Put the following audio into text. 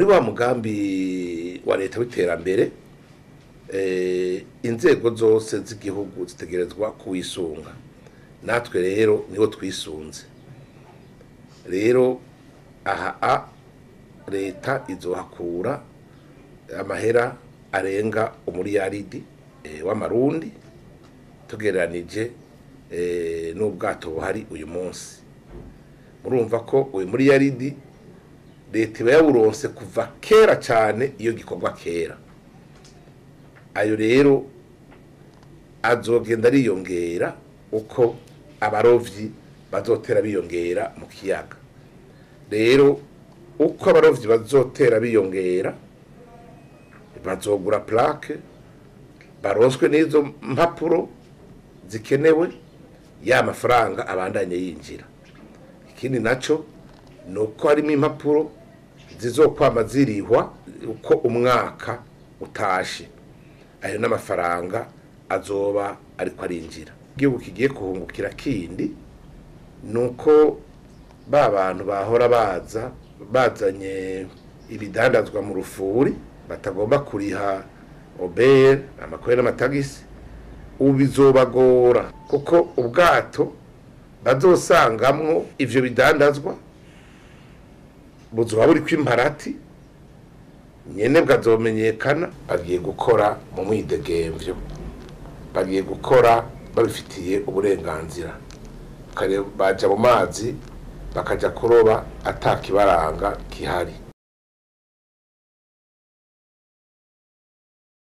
wa mugambi wa leta w'iterambere eh, inzego zose z'igihugu zitegerezwa kuwisunga natwe rero niho twisunze rero aha a leta izohakura amahera arenga umuriyaridi eh, w'amarundi tugereranije eh, n'ubwato buhari uyu munsi murumva ko uyu muriyaridi leta iba yawuronse kuva kera cyane iyo gikorwa kera ayo rero azogenda ariyongera uko abarovyi bazotera biyongera mu kiyaga rero uko abarovyi bazotera biyongera bazogura plaque baronswe n'izo mpapuro zikenewe ya mafaranga abandanye yinjira ikindi naco ni uko harimo impapuro zizokwama zirihwa uko umwaka utashe ayo n'amafaranga azoba ariko arinjira igihugu kigiye kuhungukira kindi ni uko ba bantu bahora baza bazanye ibidandazwa mu rufuri batagomba kuriha obere amakore n'amatagisi ubu bizobagora kuko ubwato bazosangamwo ivyo bidandazwa buzoba buriko imparati nyene bwazomenyekana bagiye gukora mu mwidegemvyo bagiye gukora babifitiye uburenganzira Kare baja mu mazi bakaja kuroba atakibaranga kihari